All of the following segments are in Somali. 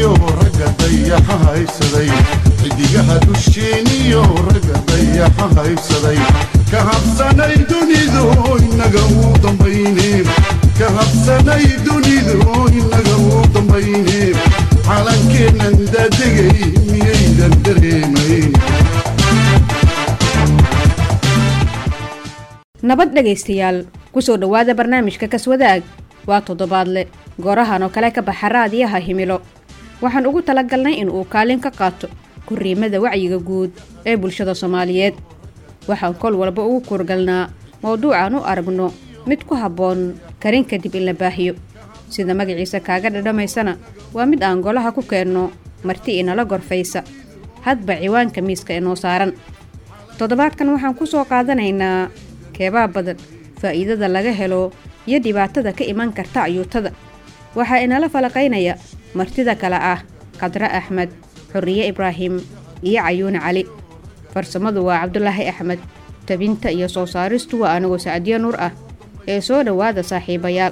dusheeniyo ragga dayaxa haysaday xidigaha dusheeniyo ragga dayaxa haysaday ka habsanay dunidu inaga uu dambayne ka habsanay dunidu inaga uu dambayne calankeennan daadegay miyaydan dareemayn nabad dhegaystayaal kusoo dhowaada barnaamijka kaswadaag waa toddobaadle goorahan oo kale ka baxa raadiyaha himilo waxaan ugu talagalnay in uu kaalin ka qaato korriimada wacyiga guud ee bulshada soomaaliyeed waxaan kol walba ugu kurgalnaa mowduucan u aragno mid ku habboon karin kadib in la baahiyo sida magaciisa kaaga dhadhamaysana waa mid aan golaha ku keenno marti inala gorfaysa hadba ciwaanka miiska inoo saaran toddobaadkan waxaan ku soo qaadanaynaa keebaa badan faa'iidada laga helo iyo dhibaatada ka iman karta ayuutada waxaa inala falaqaynaya martida kale ah khadre axmed xurriye ibraahim iyo cayuune cali farsamadu waa cabdulaahi axmed tabinta iyo soo saaristu waa anigoo sacdiyo nuur ah ee soo dhowaada saaxiibayaal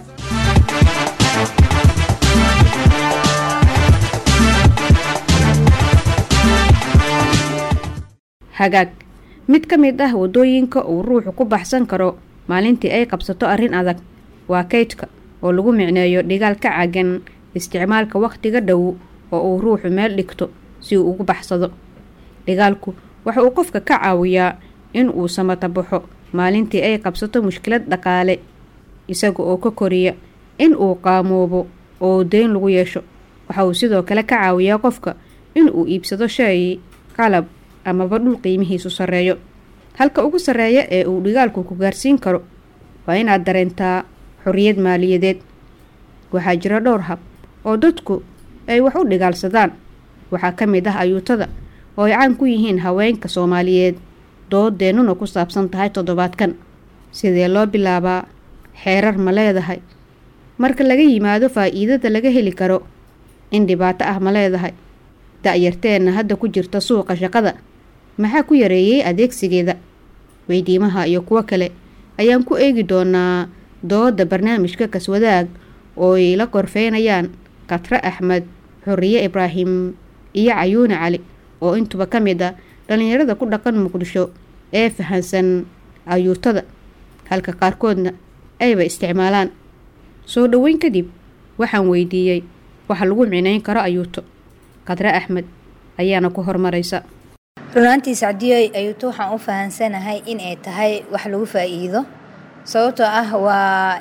hagaag mid ka mid ah waddooyinka uu ruuxu ku baxsan karo maalintii ay qabsato arrin adag waa kaydka oo lagu micneeyo dhigaal ka cagan isticmaalka wakhtiga dhow oo uu ruuxu meel dhigto si uu ugu baxsado dhigaalku waxa uu qofka ka caawiyaa in uu samata baxo maalintii ay qabsato mushkilad dhaqaale isaga oo ka koriya in uu qaamoobo oo deyn lagu yeesho waxa uu sidoo kale ka caawiyaa qofka in uu iibsado shay qalab amaba dhul qiimihiisu sarreeyo halka ugu sarreeya ee uu dhigaalku ku gaarsiin karo waa inaad dareentaa xorriyad maaliyadeed waxaa jira dhowr hab oo dadku ay wax u dhigaalsadaan waxaa ka mid ah ayuutada oo ay caan ku yihiin haweenka soomaaliyeed doodeennuna ku saabsan tahay toddobaadkan sidee loo bilaabaa xeerar ma leedahay marka laga yimaado faa'iidada laga heli karo in dhibaato ah ma leedahay da'yarteenna hadda ku jirta suuqa shaqada maxaa ku yareeyey adeegsigeeda weydiimaha iyo kuwo kale ayaan ku eegi doonaa dooda barnaamijka kaswadaag oo ay la gorfeynayaan khatre axmed xurriye ibraahim iyo cayuune cali oo intuba ka mid a dhallinyarada ku dhaqan muqdisho ee fahansan ayuutada halka qaarkoodna ayba isticmaalaan soo dhoweyn kadib waxaan weydiiyey waxa lagu micnayn karo ayuuto khadre axmed ayaana ku hormaraysa runaantii sacdiyoy ayuuto waxaan u fahansanahay in ay tahay wax lagu faa'iido sababtoo ah waa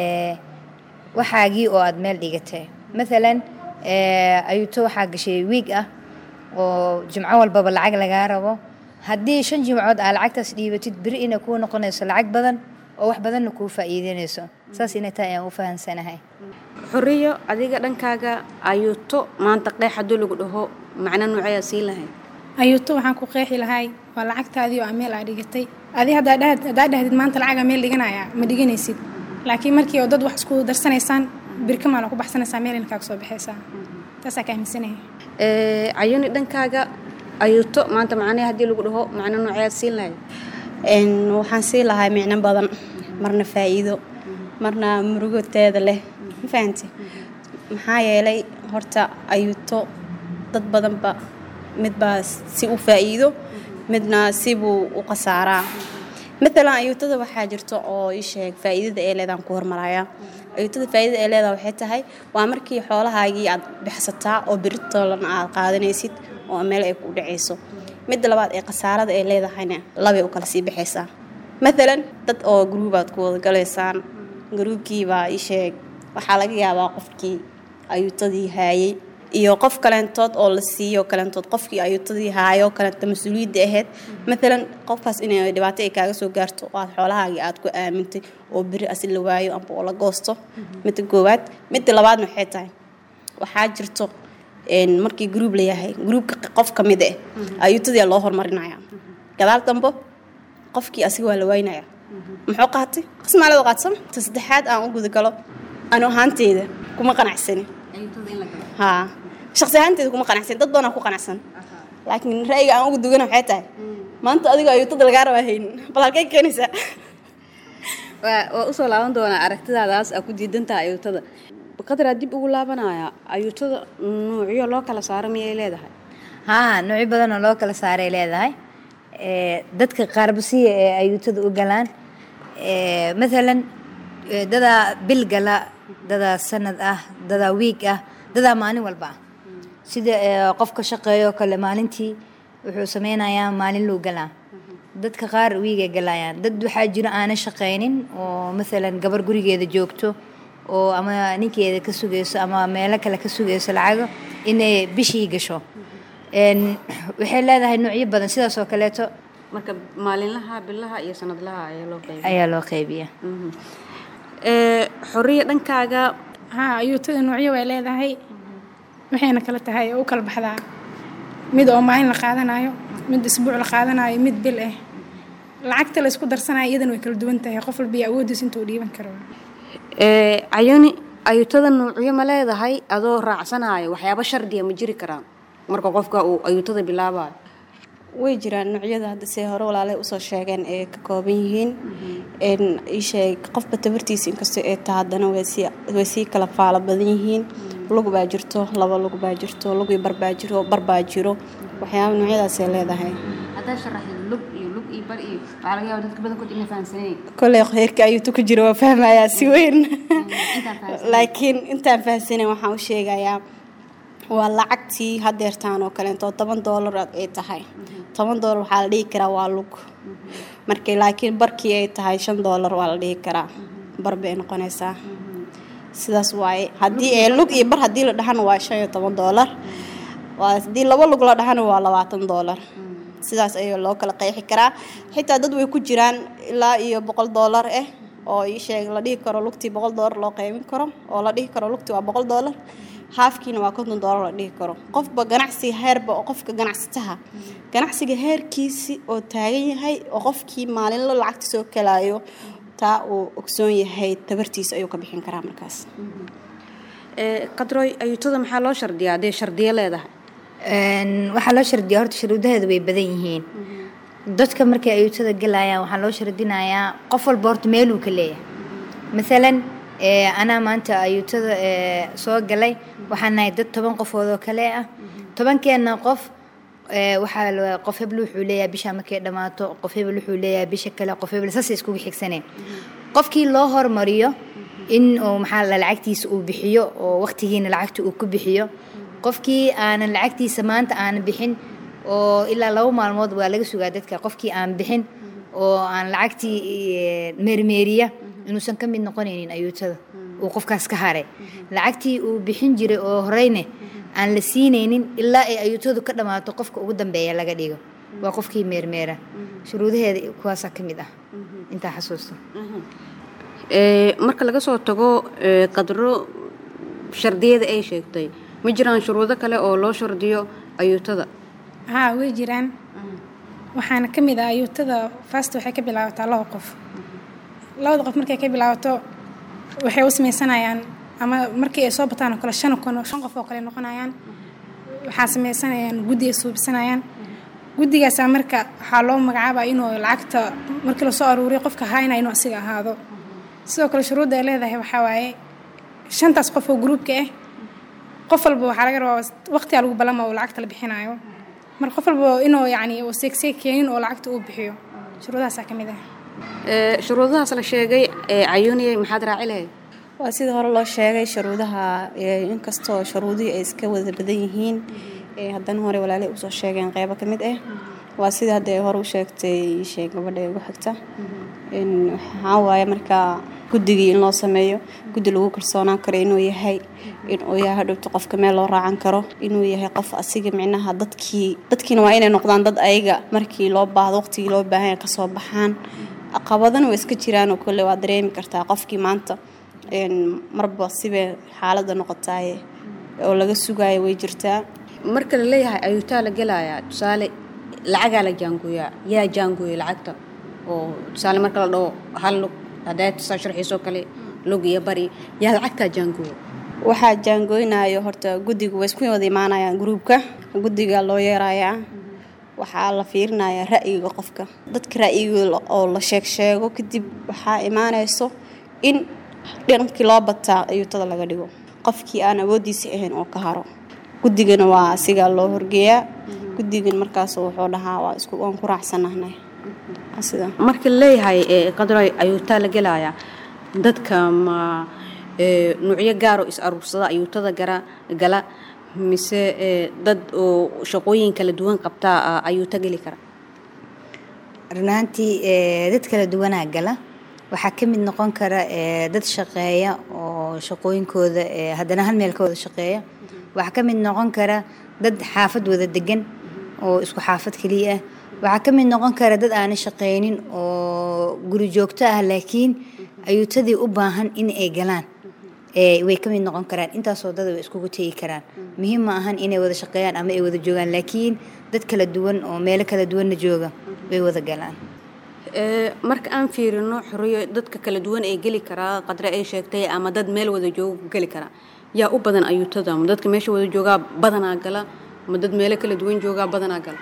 waxaagii oo aada meel dhigatay maalan ayuuto waxaa gashay wiig ah oo jimco walbaba lacag lagaa rabo haddii shan jimcood aa lacagtaas dhiibatid beri inay kuu noqonayso lacag badan oo wax badanna kuu faa'iideynayso saas inay tahay ayaan u fahansanahay xorriyo adiga dhankaaga ayuuto maanta qeex hadduu lagu dhaho macno noocayaa siin lahayd ayuuto waxaan ku qeexi lahay waa lacagtaadii oo meel aa dhigatay adi haddaa dhahdid maanta lacagaa meel dhiganaya ma dhiganaysid laakiin markii oo dad wax isku darsanaysaan birka maala ku baxsanaysaa meel inkaa kusoo baxaysaa taasaa ka aaminsanaya cayuni dhankaaga ayuuto maanta macnaha haddii lagu dhaho macno noocayaad siin lahayd waxaan sii lahay micno badan marna faa'iido marna murugoteeda leh ma fahanti maxaa yeelay horta ayuuto dad badanba midbaa si u faa'iido midna sibuu u khasaaraa maalan ayuutada waxaa jirto oo ii sheeg faa'iidada ee leedaan ku hormaraya ayuutada faa'iidada ee leedaa waxay tahay waa markii xoolahaagii aad bixsataa oo biritoolan aad qaadanaysid oo meel ay ku dhacayso midda labaad ee khasaarada ay leedahayna labay u kala sii baxaysaa maalan dad oo gruubaad ku wada galaysaan gruubkiibaa ii sheeg waxaa laga yaabaa qofkii ayuutadii haayey iyo qof kaleentood oo la siiyo kaleentood qofkii ayuutadii haayo kaleento mas-uuliyadda ahayd maalan qofkaas inay dhibaato ay kaaga soo gaarto oo aad xoolahaagii aad ku aamintay oo beri asi la waayo amba oo la goosto midda koowaad midda labaadna waxay tahay waxaa jirto markii gruub la yahay gruubka qof ka mid eh ayuutadii loo horumarinaya gadaal dambo qofkii asiga waa la waynaya muxuu qaatay qasmaalada qaadsama ta saddexaad aan u gudagalo anu ahaanteyda kuma qanacsani haa shaqsi ahaanteeda kuma qanacsan dad badanaa ku qanacsan laakiin ra'yiga aan ugu dugana waxay tahay maanta adigo ayuutada lagaa rabaa haynin bal halkay keenaysaa waa usoo laaban doonaa aragtidaadaas aa ku diidantaha ayuutada qadaraa dib ugu laabanaya ayuutada nuucyo loo kala saaro miyay leedahay haa noocyo badan oo loo kala saaray leedahay Ee, dadka qaarbasiya ee ayuutada u galaan ee, mathalan ee, dadaa bil gala dadaa sanad ah dadaa wiig ah dadaa maalin walba ah sida ee, qofka shaqeeyo kale maalintii wuxuu sameynayaa maalin luu galaa dadka qaar wiigay galayaan dad waxaa jiro aanan shaqaynin oo mathalan gabar gurigeeda joogto oo ama ninkeeda ka sugayso ama meelo kale ka sugayso lacago inay bishii gasho Een, waxay leedahay noocyo badan sidaas oo kaleeto marka maalinlaha bilaha iyo sanadlaha ayaa loo qeybiya ayaa loo qaybiya ee xoriya dhankaaga haa ayuutada noocyo way leedahay waxayna kala tahay oo u kala baxdaa mid oo maalin la qaadanayo mid isbuuc la qaadanayo mid bil ah lacagta la isku darsanayo iyadana way kala duwan tahay qof walba iyo awoodiis intuu dhiiban karo ee cayoni ayuutada nuucyo ma leedahay adoo raacsanayo waxyaabo shardiya ma jiri karaan marka qofka uu ayuutada bilaabayo way jiraan noocyada hadda see hore walaalay usoo sheegeen ee ka kooban yihiin n isheeg qofba tabartiisa inkastoo ee taa haddana way sii way sii kala faalo badan yihiin lug baa jirto laba lug baa jirto lug iyo bar baa jiro bar baa jiro waxyaaba noocyadaasay leedahay haddaa sharaxid lug iyo lug iyo bar iyo waxaa laga yaaba dadka badankood inay fahamsanayn koley heerka ayuutu ku jiro waa fahmayaa si weyn laakiin intaan fahamsanayn waxaan u sheegayaa waa lacagtii hadeertaan oo kaleeto toban doolar ay tahay toban doolar waxaa la dhihi karaa waa lug markay laakiin barkii ay tahay shan doolar waa la dhihi karaa bar bay noqonaysaa sidaas waaye haddii ee lug iyo bar haddii la dhahana waa shan iyo toban doolar waa haddii laba lug la dhahana waa labaatan doolar sidaas ayaa loo kala qeexi karaa xitaa dad way ku jiraan ilaa iyo boqol doolar ah oo ii sheeg la dhihi karo lugtii boqol doolar loo qeybin karo oo la dhihi karo lugtii waa boqol doolar haafkiina waa konton doolar la dhihi karo qofba ganacsi heerba oo qofka ganacsataha ganacsiga heerkiisi oo taagan yahay oo qofkii maalinla lacagta soo kalaayo taa uu ogsoon yahay tabartiisa ayuu ka bixin karaa markaas ee qadroy ayuutada maxaa loo shardiyaa hadday shardiyo leedahay Een, waxaa loo shardiyaa horta shuruudaheedu way badan yihiin dadka markay ayuutada galayaan waxaa loo shardinayaa qof walba horta meeluu ka leeyahay maalan ee, anaa maanta ayuutada ee, soo galay waxaan nahay dad toban qofood oo kale ah tobankeena qof ee, waxaa la- qof hebel wuxuu leeyahay bisha markay dhammaato qof hebel wuxuu leeyahay bisha kale qof hebel saasay iskugu xigsaneen qofkii loo hormariyo in uu maxaa la lacagtiisa uu bixiyo oo waqtigiina lacagta uu ku bixiyo qofkii aanan lacagtiisa maanta aanan bixin oo ilaa laba maalmood waa laga sugaa dadka qofkii aan bixin oo aan lacagtii eh, meermeeriya inuusan ka mid noqonaynin ayuutada uu qofkaas ka haray lacagtii uu bixin jiray oo horeyne aan la siinaynin ilaa ay ayuutadu ka dhammaato qofka ugu dambeeya laga dhigo waa qofkii meermeera shuruudaheeda kuwaasaa ka mid ah intaa xasuusta ee marka laga soo tago ee qadro shardiyada ay sheegtay ma jiraan shuruudo kale oo loo shardiyo ayuutada haa way jiraan waxaana ka mid ah ayuutada fast waxay ka bilaabataa laba qof labada qof markay ka bilaabato waxay u sameysanayaan ama markii ay soo bataan oo kale shan kun oo shan qof oo kale noqonayaan waxaa sameysanayaan guddi ay suubsanayaan guddigaasaa marka waxaa loo magacaabaa inuu lacagta markii lasoo aruuriyo qofka haayna inuu asiga ahaado sidoo kale shuruudda ay leedahay waxaa waaye shantaas qof oo gruubka ah qof walba waxaa laga rabaa waqtigaa lagu balama oo lacagta la bixinayo marka qof walba inuu yacni uu seegseeg keenin oo lacagta uu bixiyo shuruudahaasaa ka mid ah ee shuruudahaas la sheegay ee cayuuniyay maxaad raaci lahayd waa sida hore loo sheegay shuruudaha ee, inkastoo shuruudihii ay iska wada badan yihiin ee haddana hore walaalay usoo sheegeen qeybo ka mid ah waa sida hadda ay hore u sheegtay sheeg gabadha ugu xigta in waxaa waaye markaa guddigii in loo sameeyo guddi lagu kalsoonaan karo inuu yahay inuu yahay hadhowta qofka meel loo raacan karo inuu yahay qof asiga micnaha dadkii dadkiina waa inay noqdaan dad ayaga markii loo baahdo waqtigii loo baahan yahay kasoo baxaan caqabadana waa iska jiraan oo kale waa dareemi kartaa qofkii maanta een, marba sibay xaaladda noqotaaye oo laga sugaayo way jirtaa marka la leeyahay ayuutaa la gelayaa tusaale lacagaa la jaangooyaa yaa jaangooya lacagta oo tusaale marka la dhaho hal lug haddaa tusaa sharxiisoo kale lug iyo bari yaa lacagtaa jaangooya waxaa jaangooynayo horta guddiga way isku wada imaanayaan gruubka guddiga loo yeerayaa waxaa la fiirinayaa ra'yiga qofka dadka ra'yigooda oo la sheeg sheego kadib waxaa imaanayso in dhinankii loo bataa ayuutada laga dhigo qofkii aan awoodiisa ahayn oo ka haro guddigana waa asigaa loo horgeeyaa guddigan markaas wuxuu dhahaa waa isku waan ku raacsanahnay Waa sida marka laleeyahay ee qadroy ayuutaa la gelayaa dadka ma ee, nuucyo gaar oo is aruursada ayuutada gara gala mise ee, dad oo shaqooyin kala duwan qabtaa ah, ayuuta geli kara runaantii ee, dad kala duwanaa gala waxaa ka mid noqon kara ee, dad shaqeeya oo shaqooyinkooda ee, haddana hal meel ka wada shaqeeya waxaa ka mid noqon kara dad xaafad wada degan oo isku xaafad keliya ah waxaa ka mid noqon kara dad aanan shaqaynin oo guri joogto ah laakiin ayuutadii u baahan in ay galaan ee, way ka mid noqon karaan intaasoo dad way iskugu tegi karaan muhiim ma ahan inay wada shaqeeyaan ama ay wada joogaan laakiin dad kala duwan oo meelo kala duwanna jooga way wada galaan Ee, marka aan fiirino xoriyo dadka kala duwan ee geli karaa qadre ay sheegtay ama dad meel wada jooga ku geli karaa yaa u badan ayuutada ma dadka meesha wada joogaa badanaa gala ma dad meelo kala duwan joogaa badanaa gala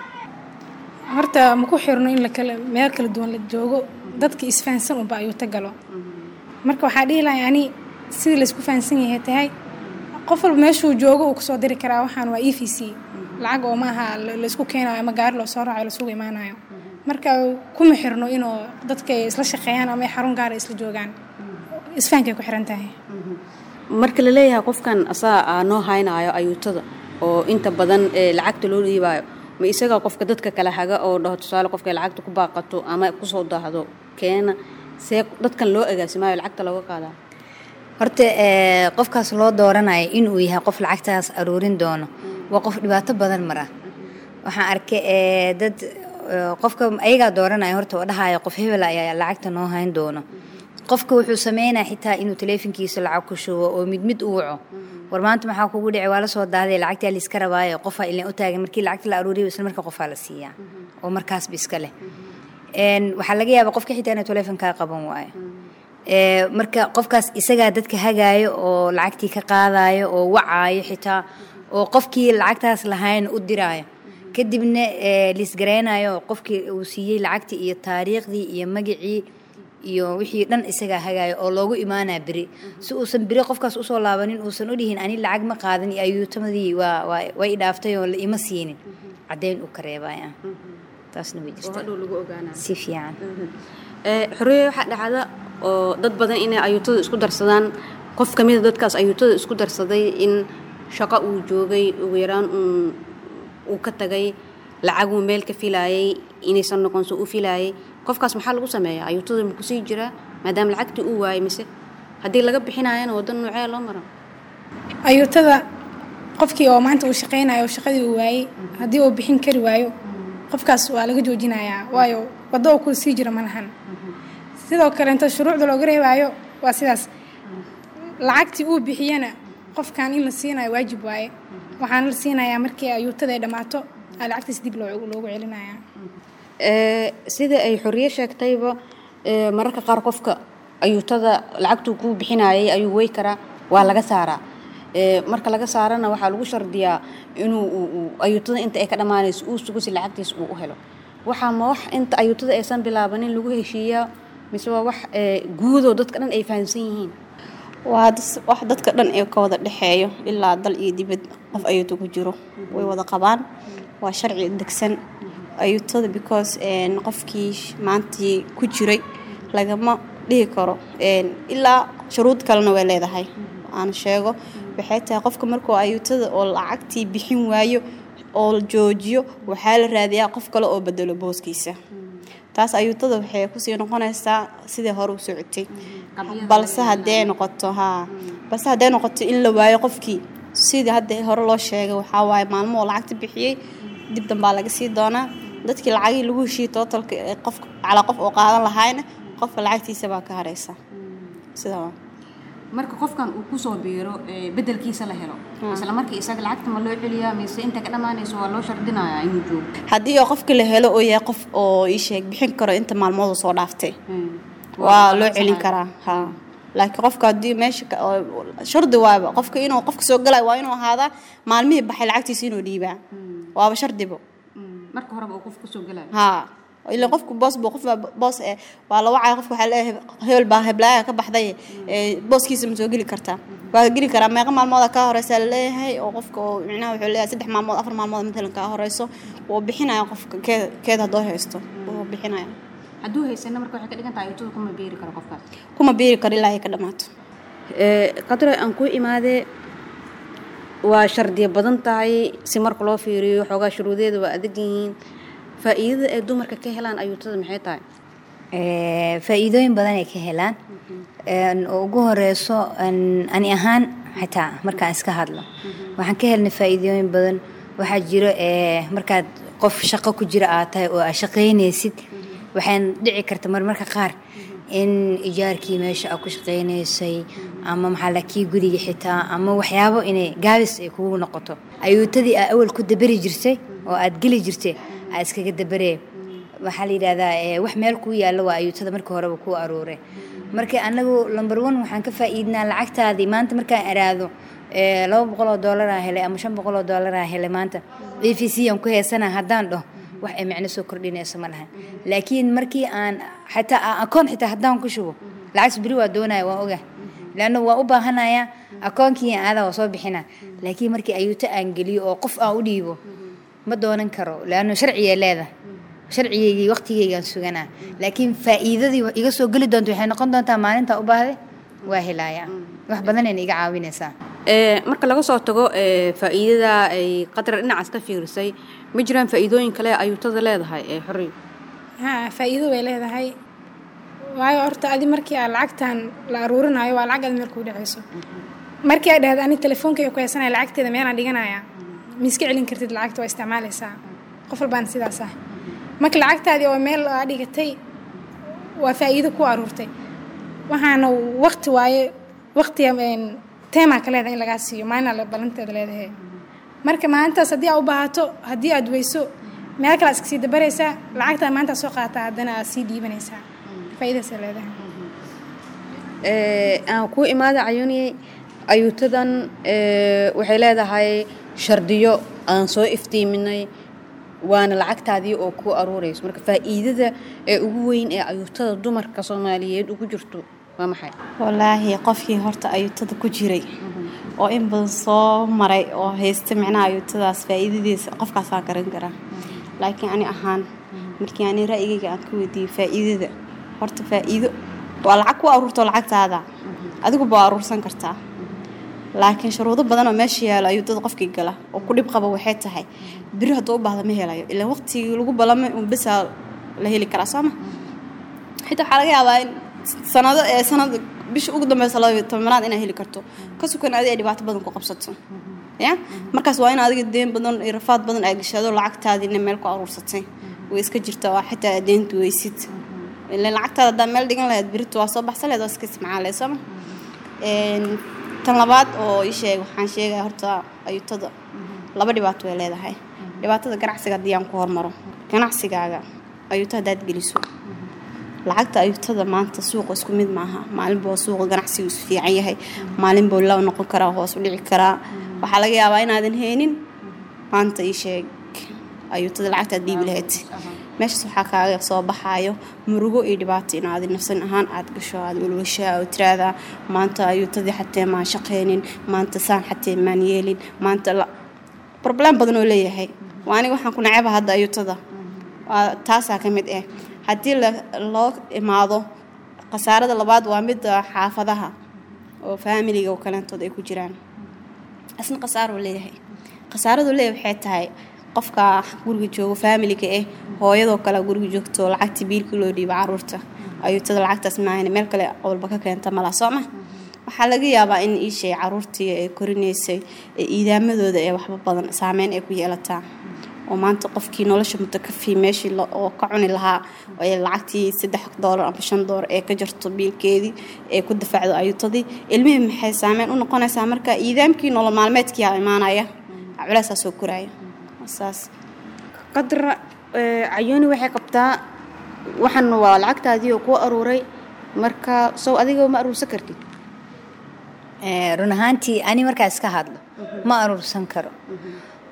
horta ma ku xirno in la kala meel kala duwan la joogo dadka isfahansan unba ayuu ta galo marka waxaa dhihi lahay ani sidii laysku fahansan yahay tahay qof walba meeshuu joogo uu kusoo diri karaa waxaan waa e v c lacag oo maaha la- laysku keenayo ama gaari loo soo raacayo lasugu imaanayo marka kuma xirno inuu dadka ay isla shaqeeyaan ama ay xarun gaara isla joogaan isfahankay ku xiran tahay marka la leeyahay qofkan asaa aa noo haynaayo ayuutada oo inta badan ee lacagta loo dhiibaayo ma isaga qofka dadka kala haga oo dhaho tusaale qofka ay lacagta ku baaqato ama kusoo daahdo keena see dadkan loo agaasimaayo lacagta looga qaadaa horta ee, qofkaas loo dooranayo inuu yahay qof lacagtaas aruurin doono waa qof dhibaato badan mara waxaan arkay ee, dad ee, qofka ayagaa dooranaya horta oo dhahaya qof hebel ayaa lacagta noo hayn doono qofka wuxuu sameynaya xitaa inuu taleefonkiisa lacag ku shubo oo mid mid u waco war maanta maxaa kugu dhici waa la soo daaday lacagtaa la iska rabaayo qofaa ilan u taagan markii lacagta la aruuriyo isla marka qofaa la siiyaa oo markaasba iska leh Een, waxaa laga yaabaa qofka xitaa inuu taleefonkaa qaban waayo Ee, marka qofkaas isagaa dadka hagaayo oo lacagtii ka qaadayo oo wacaayo xitaa oo qofkii lacagtaas lahayn u diraayo kadibna ee, liisgaraynayo qofkii uu siiyey lacagtii iyo taariikhdii iyo magacii iyo wixii dhan isagaa hagaayo oo loogu imaanaa beri si uusan beri qofkaas usoo laabanin uusan u dhihin ani lacag ma qaadan iyo ayuutamadii waa waa- way i dhaaftay oo la ima siinin caddayn uu ka reebaya taasna way oo jirtaa hadhow lagu ogaanaa si fiican Ee, xorriye waxaa dhacda oo dad badan inay ayuutada isku darsadaan qof ka mida dadkaas ayuutada isku darsaday in shaqo uu joogay ugu yaraan uun uu ka tagay lacaguu meel ka filaayay inaysan noqonso u filaayay qofkaas maxaa lagu sameeyaa ayuutada ma kusii jiraa maadaama lacagtii uu waayay mise haddii laga bixinaayana waddan noocee loo mara ayuutada qofkii oo maanta uu shaqaynayo oo shaqadii uu waayey haddii uu bixin kari waayo qofkaas waa laga joojinayaa waayo waddo oo ku sii jira ma lahan sidoo kale inta shuruucda looga reebaayo waa sidaas lacagtii uu bixiyana qofkan in la siinayo waajib waaye waxaana la siinayaa markii ayuutada ay dhammaato aa lacagtiis dib loogu loogu celinayaa Ee, sida ay xorriye sheegtayba ee, mararka qaar qofka ayuutada lacagtuu kuu bixinayay ayuu wey karaa waa laga saaraa Ee, marka laga saarana waxaa lagu shardiyaa inuu uu- uu ayuutada inta ay ka dhammaanayso uu sugo si lacagtiis uu u helo waxaa ma wax inta ayuutada aysan bilaabanin lagu heshiiyaa mise waa wax ee, guudoo dadka dhan ay fahamsan yihiin waa das- wax dadka dhan ee ka wada dhexeeyo ilaa dal iyo dibad qof ayuuta ku jiro way wada qabaan waa sharci degsan ayuutada because een, qofkii maantii ku jiray lagama dhihi karo een, ilaa shuruud kalena way leedahay aan sheego waxay tahay qofka markuu ayuutada oo lacagtii bixin waayo oo joojiyo waxaa la raadiyaa qof kale oo bedelo booskiisa taas ayuutada waxay kusii noqonaysaa sidai hore u socotay balse haddee noqoto haa balse haddee noqoto in la waayo qofkii sidii hadda hore loo sheegay waxaa waaye maalmo oo lacagta bixiyey dib dambaa laga sii doonaa dadkii lacagii lagu heshiiyey tootalka ee qof calaa qof oo qaadan lahaayna qofka lacagtiisa baa ka haraysa sidaa waa marka qofkan uu kusoo biiro ee, bedelkiisa la helo isla markii isaga lacagta ma loo celiyaa mise inta ka dhammaanayso waa loo shardinayaa inuu joogo haddii oo qofka la helo oo yahay qof oo ii sheeg bixin karo inta maalmooda soo dhaaftay Hmm. waa loo celin karaa haa laakiin qofka haddii meesha ka- oo- shardi waaba qofka inuu qofka soo galayo waa inuu ahaadaa maalmihii baxay lacagtiisa inuu dhiibaa waaba shardibo Hmm. marka horeba uu qof kusoo galayo haa ilaa qofku boos buu qof baa boos eh waa la wacaya qofka waxaa leeyahay hebel baa heblaaya ka baxday ee booskiisa ma soo geli kartaa waa geli karaa meeqa maalmooda kaa horeysa la leeyahay oo qofka oo micnaha wuxuu leeyahay saddex maalmood afar maalmood matalan kaa horeyso wuu bixinaya qofka keed keed haddoo haysto wuu bixinaya hadduu haysana marka waxay ka dhigan tahay ayuutada kuma beeri karo qofkaas kuma biiri karo ilaa ay ka dhamaato qadro aan ku imaadee waa shardiya badan tahay si marka loo fiiriyo xoogaa shuruudeeda waa adag yihiin faa'iidada ay dumarka ka helaan ayuutada maxay tahay Ee, faa'iidooyin badan ay ka helaan Een, oo ugu horeyso een, ani ahaan xitaa markaan iska hadlo waxaan ka helnay faa'iidooyin badan waxaa jiro ee, markaad qof shaqo ku jira aad tahay oo aad shaqaynaysid waxaan dhici karta marmarka qaar in ijaarkii meesha aad ku shaqaynaysay ama maxaa la kii guriga xitaa ama waxyaabo inay gaabis ay kugu noqoto ayuutadii aad awal ku dabari jirtay oo aad geli jirtay aad iskaga dabaree waxaa la yidhahdaa ee, wax meel kuu yaalla waa ayuutada marka horeba kuu aruure marka anagu number one waxaan ka faa'iidnaa lacagtaadii maanta markaan araado ee, laba boqol oo doolara helay ama shan boqol oo doolara helay maanta e v c aan ku heysana haddaan dhaho wax ay macno soo kordhinayso ma lahan laakiin markii aan xataa aan akoon xitaa haddaan ku shubo lacagtas beri waa doonaya waan oga leanna waa u baahanaya akoonkii aadaa waa soo bixina laakiin markii ayuuto aan geliyo oo qof aan u dhiibo ma doonan karo leanna sharcigay leedahay sharcigeygii waqtigeygaan suganaa laakiin faa'iidadii wa- iga soo geli doonta waxay noqon doontaa maalinta u baahday waa helaaya wax badanayna iga caawinaysaa Ee, marka laga soo tago ee, faa'iidada ay qadra dhinacaas ka fiirisay ma jiraan faa'iidooyin kale ee ayuutada leedahay ee xorriy haa faa'iido way leedahay waayo horta adi markii aad lacagtan la aruurinayo waa lacag adi meel kuu dhacayso markii aad dhahdo ani telefoonkayga ku haysanaya lacagteeda meelaan dhiganaya ma iska celin kartid lacagta waa isticmaalaysaa qof walbaana sidaas ah marka lacagtaadii oo meel aa dhigatay waa faa'iido ku aruurtay waxaana waqti waaye waqtiga teemaa ka leedahay in lagaa siiyo maalina la ballanteeda leedahay marka maalintaas haddii aa u baahato haddii aad weyso meel kale aad iska sii dabaraysaa lacagtaa maanta soo qaataa haddana aad sii dhiibanaysaa faa'iidaasay leedahay Ee, aan ku imaada cayuuniyey ayuutadan ee, waxay leedahay shardiyo aan soo iftiiminay waana lacagtaadii oo ku aruurayso marka faa'iidada ee ugu weyn ee ayuutada dumarka soomaaliyeed ugu jirto waa maxay wallaahi qofkii horta ayuutada ku jiray oo in badan soo maray oo haysta micnaha ayuutadaas faa'iidadiisa qofkaasaan garan karaa laakiin ani ahaan markii ani ra'yigayga aan ka weydiiyey faa'iidada horta faa'iido waa lacag ku aruurto lacagtaada adiguba waa aruursan kartaa laakiin shuruudo badan oo meesha yaalo ayuutada qofkii gala oo ku dhib qaba waxay tahay biri hadduu u baahda ma helayo ilaa waqtigii lagu ballamay un besaa la heli karaa sooma xitaa waxaa laga yaabaa in sanado ee sanada bisha ugu dambeysa laba iyo tobanaad inaad heli karto ka sukan adi ay dhibaato badan ku qabsato ya markaas waa in adiga deen badan iyo rafaad badan ay gashado lacagtaadiina meel ku aruursatay way iska jirta waa xitaa aad deenta weysid ilan lacagtaada haddaa meel dhigan lahayd birita waa soo baxsan lahayd waa iska isticmaalay sooma tan labaad oo ii sheeg waxaan sheegaya horta ayuutada laba dhibaato way leedahay dhibaatada ganacsiga haddii aan ku hormaro ganacsigaaga ayuuta haddaad geliso lacagta ayuutada maanta suuqa isku mid maaha maalinbuu suuqa ganacsigu isu fiican yahay maalinbuu la noqon karaa hoos u dhici karaa waxaa laga yaabaa inaadan haynin maanta ii sheeg ayuutada lacagtaad dhiibi lahayd meeshaas waxaa kaaga soo baxaayo murugo iyo dhibaato inaad nafsan ahaan aad gasho aad walwashaa oo tiraahdaa maanta ayuutadii xatee maan shaqaynin maanta saan xatee maan yeelin maanta la problem badan oo leeyahay waa aniga waxaan ku naceba hadda ayuutada waa taasaa ka mid ah haddii loo imaado khasaarada labaad waa midda xaafadaha oo faamiliga oo kaleentood ay ku jiraan isna khasaaruu leeyahay khasaaradu leeyahay waxay tahay qofka guriga joogo faamiliga ah hooyadoo kale guriga joogto lacagtii biilkii loo dhiiba caruurta ayuutada lacagtaas maahan meel kale walba ka keenta mala sooma waxaa laga yaabaa in iishay caruurtii ay korinaysay ee iidaamadooda ee waxba badan saameyn ay ku yeelataa oo maanta qofkii nolosha mutakafi meeshii oo ka cuni lahaa ee lacagtii saddex doolar ama shan doolar ee ka jarto biilkeedii ee ku dafacdo ayuutadii ilmihii maxay saameyn u noqonaysaa marka iidaamkii nolol maalmeedkii aa imaanaya culeysaa soo koraya saas qadra cayuuni waxay qabtaa waxan waa lacagtaadii oo kuu aruuray marka sow adiga ma aruursan kartid run ahaantii ani markaa iska hadlo ma aruursan karo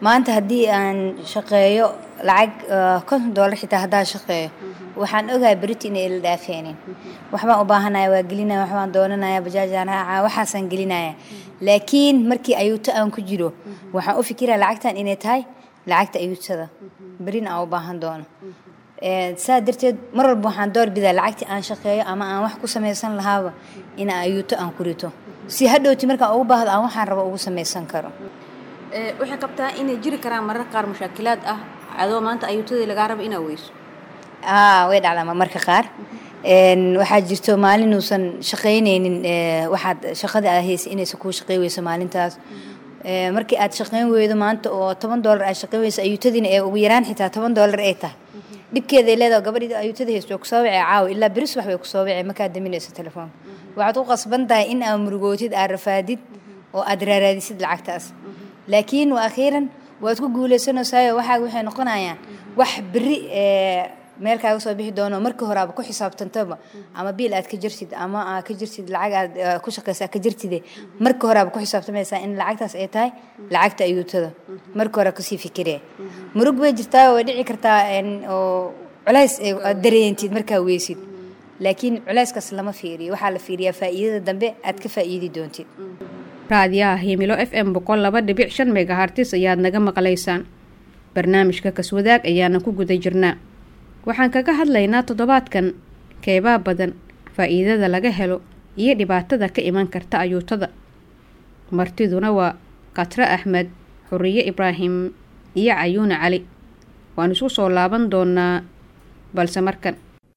maanta haddii aan shaqeeyo lacag konton doolar xitaa haddaan shaqeeyo waxaan ogahay beriti inay ila dhaafeenin waxbaan u baahanaya waa gelinaya waxbaan doonanaya bajaajaan raaca waxaasaan gelinaya laakiin markii ayuuto aan ku jiro waxaan u fikiraya lacagtan inay tahay lacagta ayuutada berina aan u baahan doono saa darteed mar walba waxaan doorbidaa lacagtii aan shaqeeyo ama aan wax ku samaysan lahaaba ina ayuuto aan ku rito si hadhowti markaan ugu baahdo aan waxaan rabo ugu samaysan karo waxay qabtaa inay jiri karaan marar qaar mushaakilaad ah adoo maanta ayuutadii lagaa rabo inaa weyso way dhacdaa marka qaar waxaa jirto maalinuusan shaqaynaynin waxaad shaqada aad haysa inaysan kuu shaqey weyso maalintaas markii aad shaqayn weydo maanta oo toban doolar aad shaqayn weyso ayuutadiina ee ugu yaraan xitaa toban doolar ay tahay dhibkeeday leedaha gabadhii ayuutada haysto way kusoo wacee caawa ilaa beris wax bay kusoo wacee markaad daminayso telefoonka waxaad u qasban tahay in aad murugootid aad rafaadid oo aad raaraadisid lacagtaas laakiin wa akhiiran waad ku guuleysanaysayo waxaaga waxay noqonayaan wax beri meel kaaga soo bixi doono markii hore aaba ku xisaabtantaba ama biil aad ka jirtid ama aad ka jirtid lacag aad ku shaqaysa ka jirtide markii hore aaba ku xisaabtamaysaa in lacagtaas ay tahay lacagta ayuutada markii hore kasii fikiree murug bay jirtaa way dhici kartaa oo culays aad dareentid markaa weysid laakiin culayskaas lama fiiriyo waxaa la fiiriyaa faa'iidada dambe aad ka faa'iidi doontid raadiyaha himilo f m boqol laba dhibic shan megahartis ayaad naga maqlaysaan barnaamijka kaswadaag ayaana ku guda jirnaa waxaan kaga hadlaynaa toddobaadkan keebaa badan faa'iidada laga helo iyo dhibaatada ka iman karta ayuutada martiduna waa khatre axmed xuriye ibraahim iyo cayuune cali waan isku soo laaban doonaa balse markan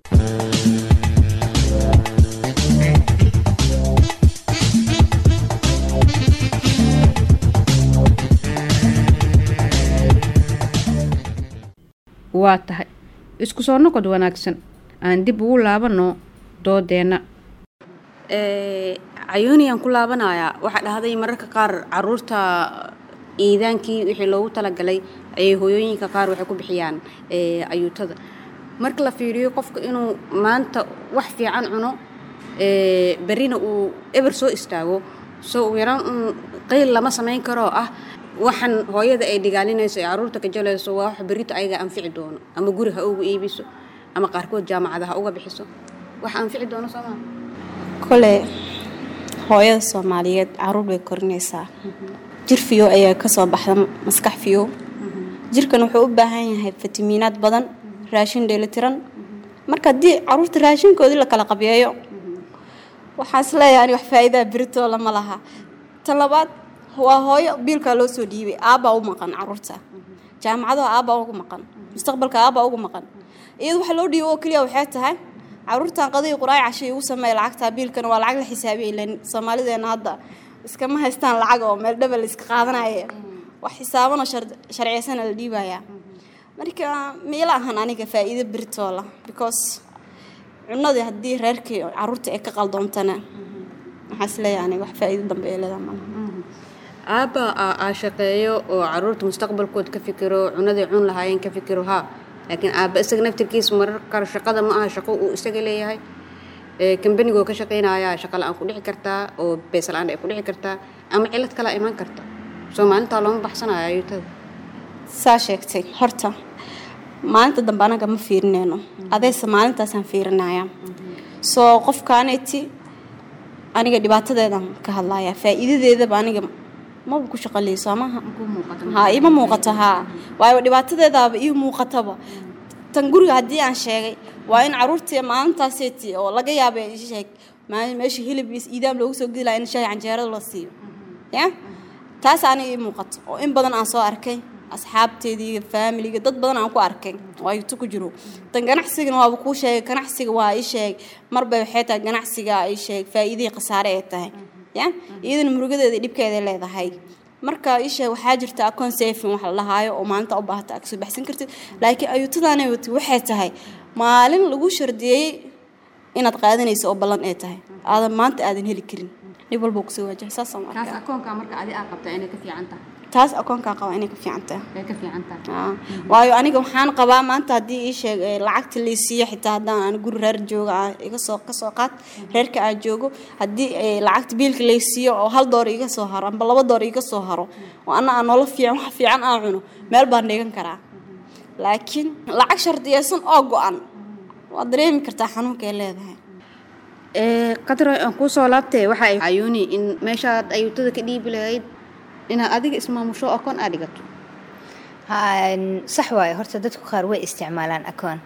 waa tahay isku soo noqod wanaagsan aan dib ugu laabanno doodeenna cayuuniyaan ku laabanayaa waxaa dhahday mararka qaar caruurta iidaankii wixii loogu talagalay ayay hooyooyinka qaar waxay ku bixiyaan ayuutada marka la fiiriyo qofka inuu maanta wax fiican cuno berrina uu eber soo istaago soo ugu yaraan un qayl lama samayn karoo ah waxaan hooyada ay dhigaalinayso ee caruurta ka jalayso waa wax berrito ayaga anfici doono ama guri ha ugu iibiso ama qaarkood jaamacada ha uga bixiso wax anfici doono soomaa kole hooyada soomaaliyeed caruur bay korinaysaa jir fiyo ayaa kasoo baxda maskax fiyo jirkan wuxuu u baahan yahay fitamiinaad badan raashin dheelitiran marka haddii caruurta raashinkoodii la kala qabyeeyo waxaan isleeyahay ani wax faa'iidaa beritoo lama laha tan labaad waa hooyo biilkaa loo soo dhiibay aabbaa u maqan caruurta jaamacadaha aabbaa ugu maqan mustaqbalka aabbaa ugu maqan iyada waxa loo dhiibo oo keliya waxay tahay caruurtan qadii quraay cashay ugu sameeya lacagta biilkana waa lacag la xisaabiya ilan soomaalideena hadda iskama haystaan lacag oo meel dhaba la iska qaadanaya wax xisaabanoo sharciyeysana la dhiibayaa marka miila ahan aniga faa'iido beritoola because cunadii haddii reerkii caruurta ay ka qaldoontana waxaa isleeyahay aniga wax faa'iido dambe ee leedaha malaha aabba aa shaqeeyo oo caruurta mustaqbalkood ka fikiro cunaday cun lahaayeen ka fikiro haa laakiin aabba isaga naftirkiisa marar kale shaqada ma aha shaqo uu isaga leeyahay kambanigoo ka shaqaynayaa shaqa la-aan ku dhici kartaa oo bees la-aan ay ku dhici kartaa ama cilad kala imaan karta soo maalintaa looma baxsanayo ayuutada saa sheegtay horta maalinta dambe anaga ma fiirineyno adayse maalintaasaan fiirinaya soo qofkaaneti aniga dhibaatadeedan ka hadlaya faa'iidadeedaba aniga maba ku shaqaley soo maha ha ima muuqato haa waayo dhibaatadeedaaba ii muuqataba tan guriga haddii aan sheegay waa in caruurtii maalintaaseti oo laga yaaba sheeg meesha hilib iidaam loogu soo gedi laha in shahay canjeerada la siiyo ya taas aniga ii muuqato oo in badan aan soo arkay asxaabteedii faamiliga dad badan aan ku arkay oo ayuto ku jiro tan ganacsigana waaba kuu sheegay ganacsiga waa ii sheeg marba waxay tahay ganacsiga ii sheeg faa'iidihii khasaare ay tahay ya iyadana murugadeeda dhibkeeda leedahay marka ii sheeg waxaa jirta account saving wax la dhahaayo oo maalinta u baahata aad kasoo baxsan kartid laakiin ayuutadaanay wati waxay tahay maalin lagu shardiyeeyey inaad qaadanayso oo ballan ay tahay aadan maanta aadan heli karin dhib walba kusoo waajahay saasaan kaas akoonka marka adi aa qabtaa inay ka fiican tahay taas akoonkaa qabaa inay ka fiican tahay way ka fiican tahay Aa, waayo aniga waxaan qabaa maanta haddii ii sheeg ee, lacagta la siiyo xitaa haddaan aan guri reer jooga aan iga soo ka soo qaad reerka aan joogo haddii ee, lacagta biilka la siiyo oo hal door iga soo haro amba laba door iga soo haro oo ana aan nolol fiican wax fiican aan cuno meel baan dhigan karaa laakiin lacag shardiyaysan oo go-an waad dareemi kartaa xanuunka ay leedahay qadro aan kuu soo laabtay waxa ay cayuuni in meeshaad ayuutada ka dhiibi lahayd inaad adiga ismaamusho akoon aad dhigato Haan, sax waaye horta dadku qaar way isticmaalaan akoon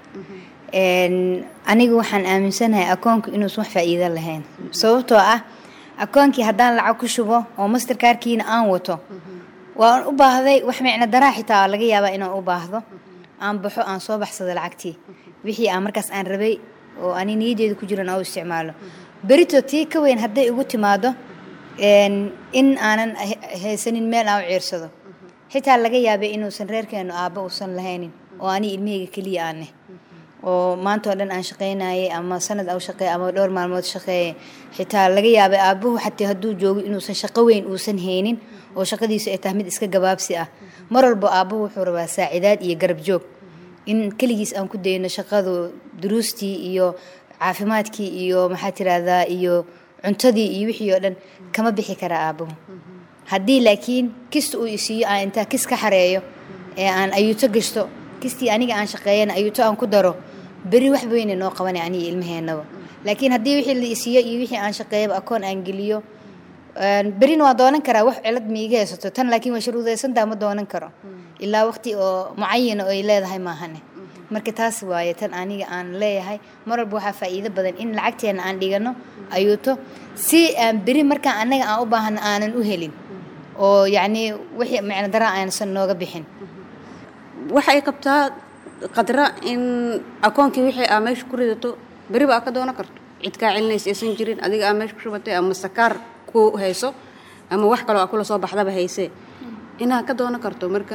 Een, anigu waxaan aaminsanahay akoonku inuusan wax faa'iido lahayn sababtoo ah akoonkii haddaan lacag ku shubo oo masterkaarkiina aan wato waan u baahday wax micno daraa xitaa laga yaabaa inaan u baahdo aan baxo aan soo baxsado lacagtii wixii aan markaas aan rabay oo ani niyadeeda ku jiran aan u isticmaalo berito tii ka weyn hadday igu timaado een, in aanan he- haysanin meel aan u ciirsado xitaa laga yaabay inuusan reerkeenu aabba uusan lahaynin oo ani ilmahayga keliya aaneh oo maanta oo dhan aan shaqaynayay ama sanad au shaqeey ama dhowr maalmood shaqeeye xitaa laga yaabay aabbuhu xataa hadduu joogo inuusan shaqo weyn uusan haynin oo shaqadiisu ay tahay mid iska gabaabsi ah mar walba aabbuhu wuxuu rabaa saacidaad iyo garab joog in keligiis aan ku dayno shaqadu duruustii iyo caafimaadkii iyo maxaa tirahdaa iyo cuntadii iyo wixii oo dhan kama bixi kara aabbuhu haddii laakiin kista uu isiiyo aan intaa kis ka xareeyo ee aan ayuuto gashto kistii aniga aan shaqeeyana ayuuto aan ku daro beri wax weyne noo qabanay aniga ilmaheennaba laakiin haddii wixii la isiiyo iyo wixii aan shaqeeyaba akoon aan geliyo een, berina waa doonan karaa wax cilad miiga haysato tan laakiin waa shuruudaysantaa ma doonan karo ilaa waqti oo mucayana oo ay leedahay maahane marka taas waaye tan aniga aan leeyahay mar walba waxaa faa'iido badan in lacagteena aan dhigano ayuuto si aan beri markaan annaga aan u baahano aanan u helin oo yacni wixii micno daraa aansan nooga bixin waxay qabtaa qadra in akoonkii wixii aa meesha ku ridato beriba aa ka doonan karto cid kaa celinaysa aysan jirin adiga aa meesha ku shubatay ama sakaar ku hayso ama wax kaloo aa kula soo baxdaba haysee inaad ka doonan karto marka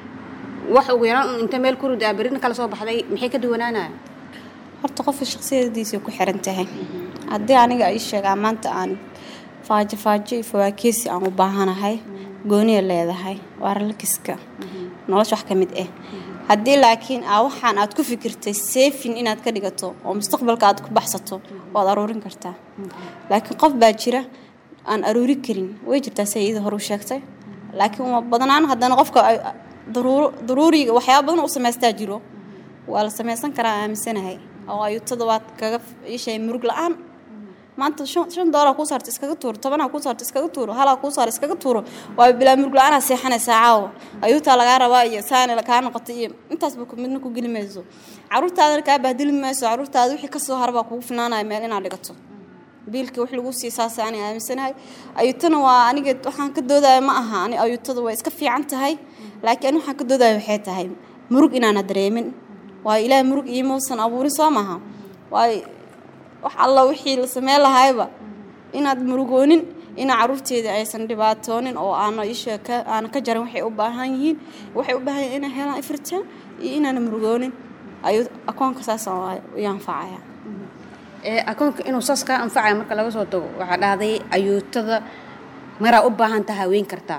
wax ugu yaraan un inta meel ku rida aa berina kala soo baxday maxay ka duwanaanaya horta qofka shakhsiyadiisa ku xiran tahay haddii aniga ay sheegaa maanta aan faajo faajo iyo fawaakeesi aan u baahanahay gooniya leedahay waa ralkiska nolosha wax ka mid ah haddii laakiin aa waxaan aad ku fikirtay seefin inaad ka dhigato oo mustaqbalka aad ku baxsato waad aruurin kartaa laakiin qof baa jira aan aruuri karin way jirtaa say iyada hore u sheegtay laakiin uma badnaan haddana qofka ay- daruuro daruuriga waxyaaba badan u samaystaa jiro waa la samaysan karaa aaminsanahay oo ayuutada waad kaga ishay murug la-aan maanta shan shan doolar kuu saarta iskaga tuuro tobanaa kuu saarta iskaga tuuro halaa kuu saar iskaga tuuro waa bilaa murug la-aanaa seexanaysaa caawa ayuutaa lagaa rabaa iyo saana kaa noqota iyo intaasba ku- midna ku geli mayso caruurtaadana kaa bahdili mayso caruurtaada wixii kasoo harbaa kugu finaanaya meel inaad dhigato biilka wax lagu sii saasa ani aaminsanahay ayuutana waa aniga waxaan ka doodaya ma aha ani ayuutada way iska fiican tahay laakiin ani waxaan ka doodaya waxay tahay murug inaana dareemin waayo ilaahay murug iimausan abuurin soo maaha waayo wax alla wixii la sameyn lahayba inaad murugoonin ina caruurteeda aysan dhibaatoonin oo aana isha ka aana ka jarin waxay u baahan yihiin waxay u baahan yihiin inay helaan ifritaan iyo inaana murugoonin ayuu akoonka saas iyo anfacaya ee akoonka inuu saas kaa anfacaya marka laga soo tago waxaa dhahday ayuutada maraa u baahan taha weyn kartaa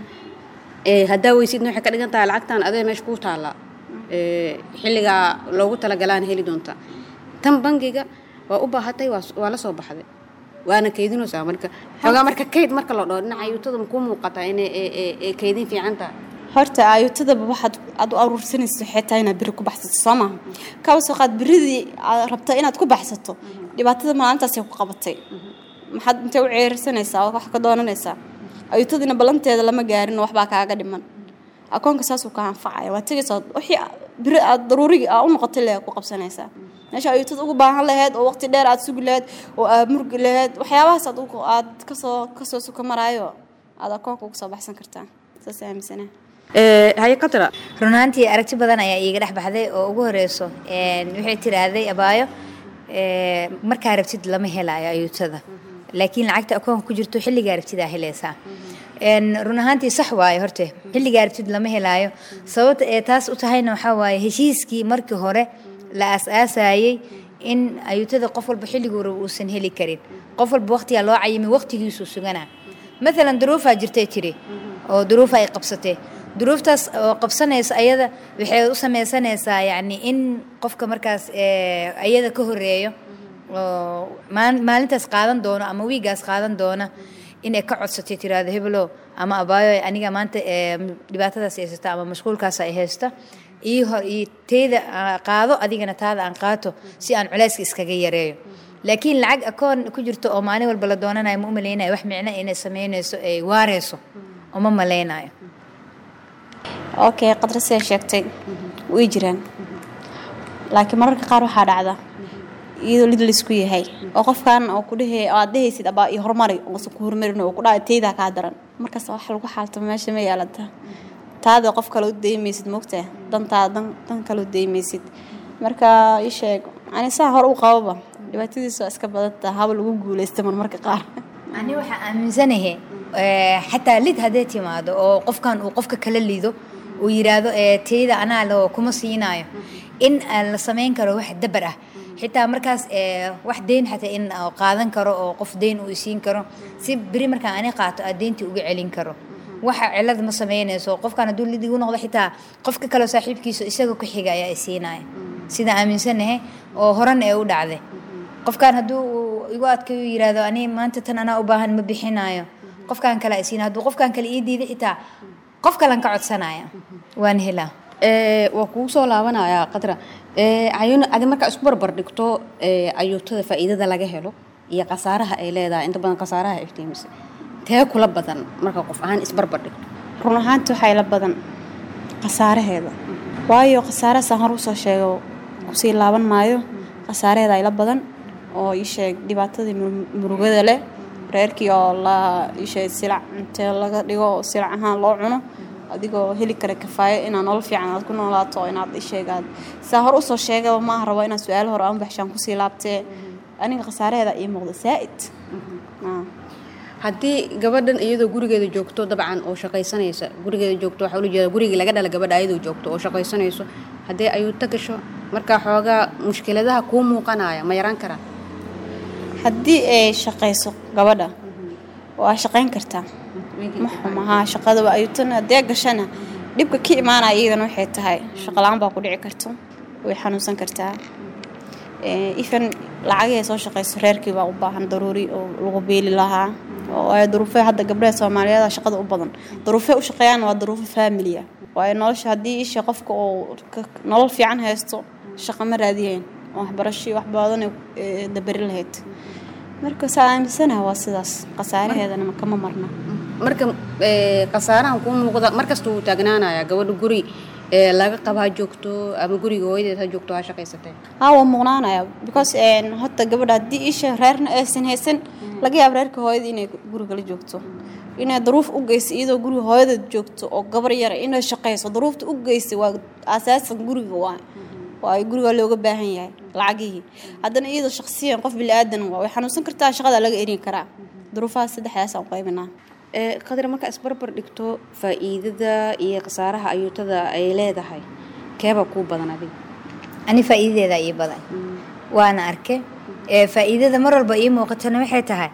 ee haddaa weysidna waxay ka dhigan tahay lacagtan adee meesha kuu taallaa ee xilligaa loogu talagalaana heli doontaa tan bangiga waa u baahatay waa waa la soo baxday waana kaydinaysaa marka xoogaa marka kayd marka la dhaho dhinaca ayuutada makuu muuqataa inay ee ee ee kaydin fiican tahay horta aayutadaba waxaad aad u aruursanayso waxay tahay inaad biri ku baxsato soo maaha kaba soo qaad biridii aad rabta inaad ku baxsato dhibaatada maalintaasay ku qabatay maxaad intay u ceersanaysaa oo wax ka doonanaysaa ayutadiina ballanteeda lama gaarin waxbaa kaaga dhiman akoonka saasuu ka anfacaya waa tegaysaa wixii biri aad daruurigii aa u noqotay le ku qabsanaysaa meesha ayuutada ugu baahan lahayd oo waqti dheer aad sugi lahayd oo aad murgi lahayd waxyaabahaas aad ugu- aad kasoo kasoo suka maraayo aad akoonka uga soo baxsan kartaa saas aaminsanaha ee haye qatra run ahaantii aragti badan ayaa iiga dhex baxday oo ugu horeyso een, waxay tiraahday abaayo ee, markaa rabtid lama helayo ayuutada laakiin lacagta akoonka ku jirto xilligaa rabtidaa helaysaa Een, run ahaantii sax waaye horte xilligaa rabtid lama helaayo sababta ee taas u tahayna waxaa waaye heshiiskii markii hore la aas-aasayey in ayuutada qof walba xilliguu rabo uusan heli karin qof walba waqtigaa loo cayimay waqtigiisuu suganaa maalan duruufaa jirtay tiri oo duruuf ay qabsatay duruuftaas oo qabsanaysa ayada waxay u sameysanaysaa yacni in qofka markaas ayada ka horeeyo oo maalintaas qaadan doono ama wiigaas qaadan doona inay ka codsatay tiraahdo hebelo ama abaayo aniga maanta dhibaatadaas haysata ama mashquulkaas ay haysta ii hor ii teyda qaado adigana taada aan qaato si aan culayska iskaga yareeyo laakiin lacag akoon ku jirto oo maalin walba la doonanayo ma u malaynayo wax micno inay sameynayso ay waareyso uma malaynayo okay qadra siday sheegtay way jiraan laakiin mararka qaar waxaa dhacda iyadoo lid laysku yahay oo qofkan oo kudhehe aad dhehaysid abaa iyo horumari oosan ku horumarin oo kudhaa teydaa kaa daran markaas wax lagu xaaltamo meesha ma yaalata taada qof kale u daymaysid mogtaa dantaa dan kale u daymaysid marka ii sheeg ani saa hor u qababa dhibaatadiisa waa iska badantaa haba lagu guuleysta marmarka qaar ani waxaa aaminsanahay xataa lid hadday timaado oo qofkan uu qofka kala lido uu yiraahdo teyda anaa loo kuma siinaayo in la samayn karo wax dabar ah xitaa markaas wax deyn xataa in qaadan karo oo qof deyn uu isiin karo si beri markaan ani qaato aa deyntii uga celin karo waxa cilad ma sameynayso qofkan hadduu lid igu noqdo xitaa qofka kaleo saaxiibkiisa isaga ku xiga ayaa isiinaya sida aaminsanahay oo horan ee u dhacday qofkan hadduu igu adkayo yirahdo ani maanta tan anaa u baahan ma bixinayo qofkan kale isiina hadduu qofkan kale ii diiday xitaa qof kalan ka codsanaya waan helaa waa kugu soo laabanayaa qadra ayuun adi markaa isku barbar dhigto ayuutada faa'iidada laga helo iyo khasaaraha ay leedahay inta badan khasaaraha iftiimisa tee kula badan marka qof ahaan isbarbar dhigto run ahaanti waxaa ila badan khasaaraheeda waayo khasaarahasaan hor usoo sheego kusii laaban maayo khasaaraheeda ila badan oo ii sheeg dhibaatadii murugada leh reerkii oo la isheeg silac intee laga dhigo oo silac ahaan loo cuno adigoo heli kara kafaayo inaad nolol fiican aad ku noolaato inaad isheegaad saa hor usoo sheegaba maaha rabo inaad su-aalo hore aan baxshaan kusii laabtee aniga khasaaraheeda ii muuqda saa'id haddii gabadhan iyadoo gurigeeda joogto dabcan oo shaqaysanaysa gurigeeda joogto waxaa ula jeeda gurigii laga dhala gabadha iyadoo joogto oo shaqaysanayso haddii ayuuta gasho markaa xoogaa mushkiladaha kuu muuqanaya ma yaraan karaa haddii ay shaqayso gabadha waa shaqayn kartaa ma xumahaa shaqada waa ayuutan haddee gashana dhibka ka imaanaya iyadana waxay tahay shaqala-aan baa ku dhici karto way xanuunsan kartaa ifan lacagihii soo shaqayso reerkii baa u baahan daruuri oo lagu beeli lahaa oo ay duruufee hadda gabdhaha soomaaliyeed shaqada u badan duruufee u shaqeeyaan waa duruufo faamilia waayo nolosha haddii isha qofka oo nolol fiican haysto shaqa ma raadiyeen oo waxbarashii wax badan dabari lahayd marka saa aaminsanaha waa sidaas khasaaraheedana kama marna marka khasaarahan kuu muuqda markasta wuu taagnaanayaa gabadha guri laga qaba ha joogto ama guriga hooyadeed ha joogto ha shaqaysatee haa waa muuqnaanaya because horta gabadha haddii isha reerna aysan haysan laga yaabo reerka hooyada inay guriga la joogto inay daruuf u geysay iyadoo guriga hooyadeed joogto oo gabar yara inay shaqayso daruufta u geysay waa asaasan guriga waa waa guriga looga baahan yahay lacagihii haddana iyadoo shaqsiyan qof bili-aadan waa way xanuunsan kartaa shaqada laga erin karaa duruufahaas saddexdaasaan u qaybinaa qadar markaa isbarbar dhigto faa'iidada iyo khasaaraha ayuutada ay leedahay keebaa kuu badan adiga ani faa'iidadeeda ii badan waana arke faa'iidada mar walba ii muuqatona waxay tahay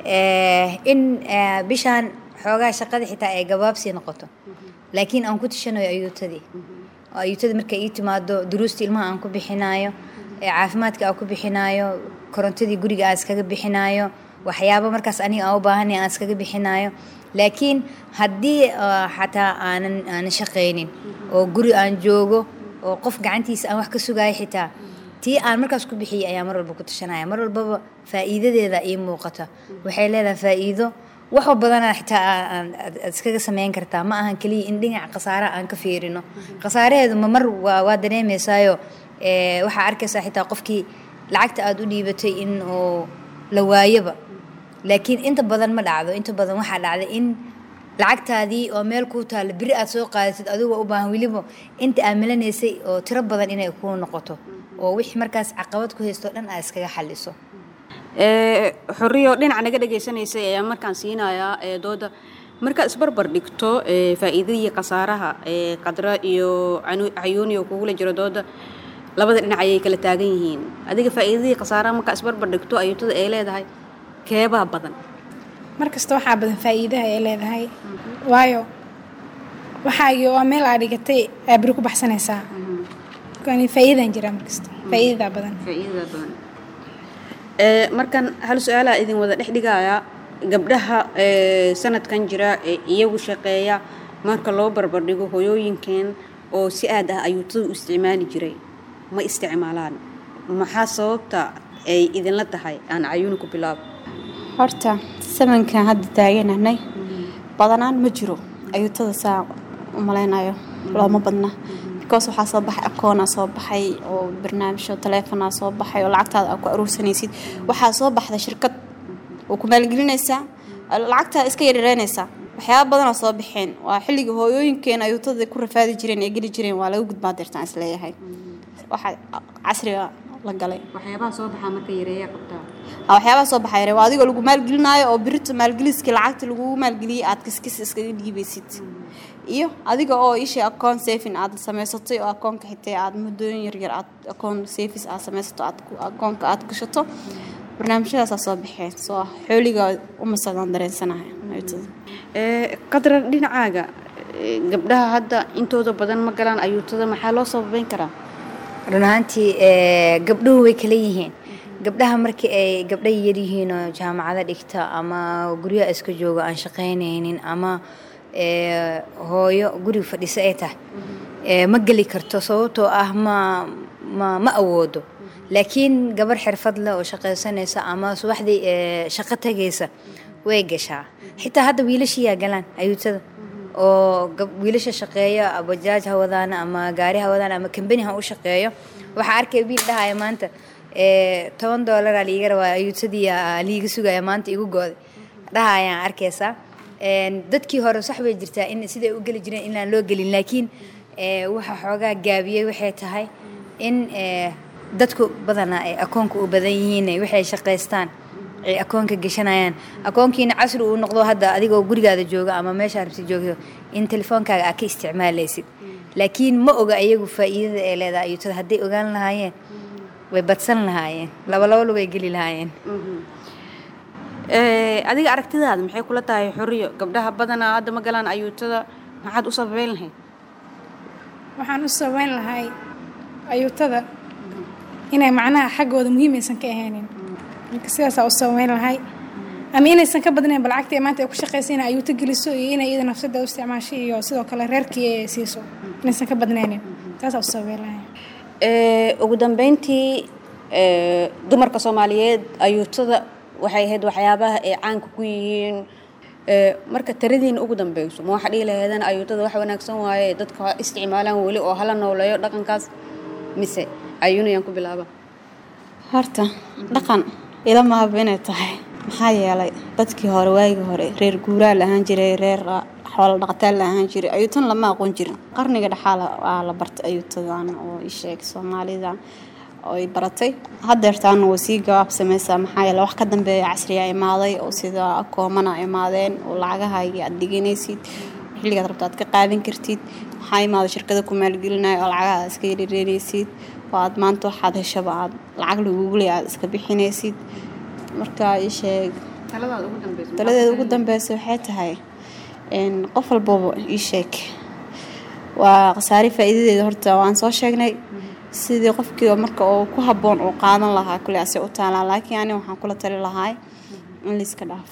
in bishaan xoogaa shaqada xitaa ay gabaabsii noqoto laakiin aan ku tishanayo ayuutadii oo ayuutadii markay ii timaado duruustii ilmaha aan ku bixinaayo caafimaadka aan ku bixinaayo korontadii guriga aan iskaga bixinaayo waxyaabo markaas aniga aan u baahanay aan iskaga bixinaayo laakiin haddii xataa aanan aanan shaqaynin oo guri aan joogo oo qof gacantiisa aan wax ka sugayo xitaa tii aan markaas ku bixiyay ayaa mar walba ku tashanaya mar walbaba faa'iidadeeda ii muuqata waxay leedahay faa'iido wax badana xitaa aad iskaga sameyn kartaa ma ahan keliya in dhinaca khasaaraha aan ka fiirino khasaaraheedu ma mar waa dareemaysaayo waxaa arkaysaa xitaa qofkii lacagta aada u dhiibatay in uu la waayoba laakiin inta badan ma dhacdo inta badan waxaa dhacda in lacagtaadii oo meel kuu taalla beri aad soo qaadatid adigoo u baahan weliba inta aad melanaysay oo tiro badan inay kuu noqoto oo wixii markaas caqabad ku haysto dhan aad iskaga xaliso xoriyo dhinaca naga dhegaysanaysay ayaa markaan siinayaa dooda markaad isbarbar dhigto faa'iidadii khasaaraha qadra iyo cayuuni oo kugula jiro dooda labada dhinac ayay kala taagan yihiin adiga faa'iidadii khasaaraha markaa isbarbar dhigto ayuutada ay leedahay keebaa badan mar kasta waxaa badan faa'iidaha ay leedahay waayo waxaagii oo meel aa dhigatay aa beri ku baxsanaysaa yani faa'iidaan jiraa markasta faa'iidadaa badan faa'iidada badan ee markan hal su-aalaa idin wada dhex dhigayaa gabdhaha ee sanadkan jira ee iyagu shaqeeya marka loo barbardhigo hoyooyinkeen oo si aad ah ayuutada u isticmaali jiray ma isticmaalaan maxaa sababta ay idinla tahay aan cayuuni ku bilaabo horta samankan hadda taaganahnay badanaan ma jiro ayuutada saa u malaynayo looma badna because waxaa soo baxay akoonaa soo baxay oo barnaamijyo taleefonaa soo baxay oo lacagtaada aa ku aruursanaysid waxaa soo baxday shirkad oo ku maalgelinaysaa lacagtaada iska yareynaysaa waxyaaba badanaa soo baxeen waa xilligii hooyooyinkeena ayuutada ku rafaadi jireen ee geli jireen waa laga gudbaa deertaan isleeyahay waxaa casriga la galay waxyaabaha soo baxaa marka yareeyaa qabtaa waxyaabaha soo baxay waa adigoo lagu maalgelinaayo oo birita maalgeliskii lacagta lagugu maalgeliyey aad kiskis iskaga dhiibaysid iyo adiga oo isha akoon safin aad samaysatay oo akoonka xitay aad muddooyin yaryar aad akoon safis aad samaysato aad akoonka aad gashato barnaamijyadaasaa soo baxeen soo xooliga umasadaan dareensanahay qadran dhinacaaga gabdhaha hadda intooda badan ma galaan ayuutada maxaa loo sababeyn karaa run ahaantii gabdhuhu way kala yihiin gabdhaha markii ay gabdha yaryihiin oo jaamacada dhigta ama guryaha iska jooga aan shaqaynaynin ama hooyo guriga fadhiso ay tahay ma geli karto sababtoo ah ma ma ma awoodo laakiin gabar xirfad leh oo shaqaysanaysa ama subaxdii shaqo tagaysa way gashaa xitaa hadda wiilashiyaa galaan ayuutada oo wiilasha shaqeeya bajaaj ha wadaan ama gaari ha wadaan ama kambani ha u shaqeeyo waxaa arkay wiil dhahaya maanta toban doolaraa liiga rabaa ayuutadii liiga sugaya maanta igu gooday dhahayaan arkaysaa dadkii hore sax bay jirtaa in siday u geli jireen inaan loo gelin laakiin waxa xoogaa gaabiyey waxay tahay in dadku badanaa ay akoonka u badan yihiin waxay shaqaystaan ay akoonka gashanayaan akoonkiina casri uu noqdo hadda adigoo gurigaada jooga ama meeshaa rabti joogto in telefoonkaaga aad ka isticmaalaysid laakiin ma oga iyagu faa'iidada ay leedahay ayuutada hadday ogaan lahaayeen way badsan lahaayeen laba laba lugay geli lahaayeen adiga aragtidaada maxay kula tahay xoriyo gabdhaha badanaa hadda ma galaan ayuutada maxaad u sababeyn lahayd waxaan u sababeyn lahay ayuutada inay macnaha xaggooda muhiimaysan ka ahaynin marka sidaasaa u sababeyn lahay ama inaysan ka badnayn bal lacagta maanta ay ku shaqaysa inay ayuuto geliso iyo inay iyada nafsada u isticmaasho iyo sidoo kale reerkii ay siiso inaysan ka badnaynin taasaa u sababeyn lahay ugu dambeyntii dumarka soomaaliyeed ayuutada waxay ahayd waxyaabaha ay caanka ku yihiin marka taradiina ugu dambeyso ma waxa dhihi laheedana ayuutada wax wanaagsan waaye dadka ha isticmaalaan weli oo hala nooleeyo dhaqankaas mise ayuunayaan ku bilaaba horta dhaqan ila mahaba inay tahay maxaa yeelay dadkii hore waagii hore reer guuraa la ahaan jiray reer xoola dhaqataan la ahaan jiray ayuutan lama aqoon jirin qarniga dhexaal waa la bartay ayuutadan oo isheeg soomaalida ay baratay hadeertaana way sii gabaab samaysaa maxaa yeele wax ka dambeeya casriya imaaday oo sida akoomana imaadeen oo lacagahaagii aad dhiganaysid xilligaad rabto aad ka qaadan kartid waxaa imaaday shirkada ku maalgelinaya oo lacagaha iska yareereysid oo aad maanta waxaad heshaba aad lacag laguugulay aad iska bixinaysid marka isheeg taladeeda ugu dambeysa waxay tahay qof walbaba ii sheeg waa khasaare faa'iidadeeda horta waan soo sheegnay sidii qofkii marka uu ku habboon uu qaadan lahaa kule ase u taalaa laakiin ani waxaan kula tali lahaa in layska dhaafo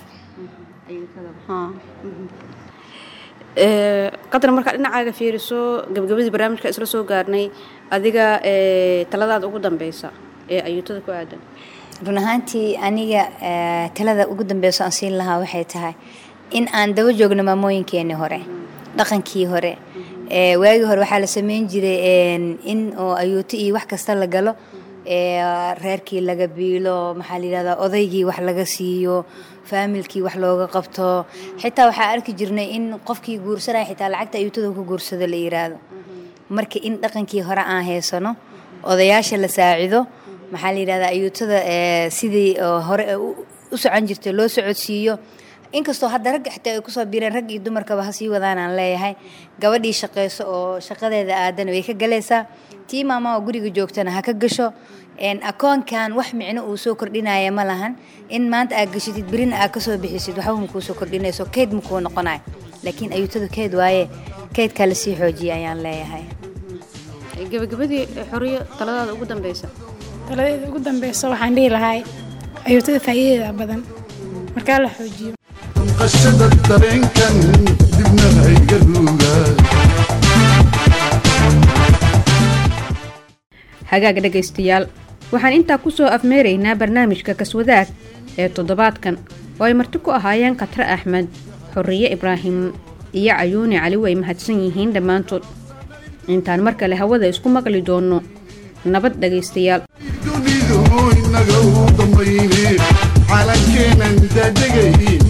qadar markaa dhinacaaga fiiriso gabagabadii barnaamijka isla soo gaarnay adiga taladaada ugu dambeysa ee ayuutada ku aadan run ahaantii aniga talada ugu dambeyso aan siin lahaa waxay tahay in aan daba joogno maamooyinkeenii hore dhaqankii hore waagii hore waxaa la sameyn jiray in oo ayuuto iyo wax kasta la galo reerkii laga biilo maxaa la yidhahdaa odaygii wax laga siiyo faamilkii wax looga qabto xitaa waxaa arki jirnay in qofkii guursanaya xitaa lacagta ayuutada ku guursado la yiraahdo marka in dhaqankii hore aan haysano odayaasha la saacido maxaa la yidhahdaa ayuutada sidii hore u socon jirtay loo socodsiiyo inkastoo hadda ragga xitaa ay kusoo biireen rag iyo dumarkaba ha sii wadaan aan leeyahay gabadhii shaqayso oo shaqadeeda aadan way ka galaysaa tii maama oo guriga joogtana ha ka gasho akoonkan wax micno uu soo kordhinaya ma lahan in maanta aad gashitid berina aad kasoo bixisid waxba makuu soo kordhinayso keyd makuu noqonayo laakiin ayuutada keyd waaye kaydkaa lasii xoojiya ayaan leeyahay gabagabadii xoriyo taladaada ugu dambeysa taladeeda ugu dambeysa waxaan dhihi lahay ayuutada faa'iidadeeda badan markaa la xoojiyo damqashada dareenkan dibna hayga ruugaa hagaag dhegaystayaal waxaan intaa ku soo afmeeraynaa barnaamijka kaswadaag ee toddobaadkan oo ay marti ku ahaayeen khatre axmed xorriye ibraahim iyo cayuuni cali way mahadsan yihiin dhammaantood intaan mar kale hawada isku maqli doonno nabad dhegaystayaal dunidu inaga u dambayne calankeenan daadegay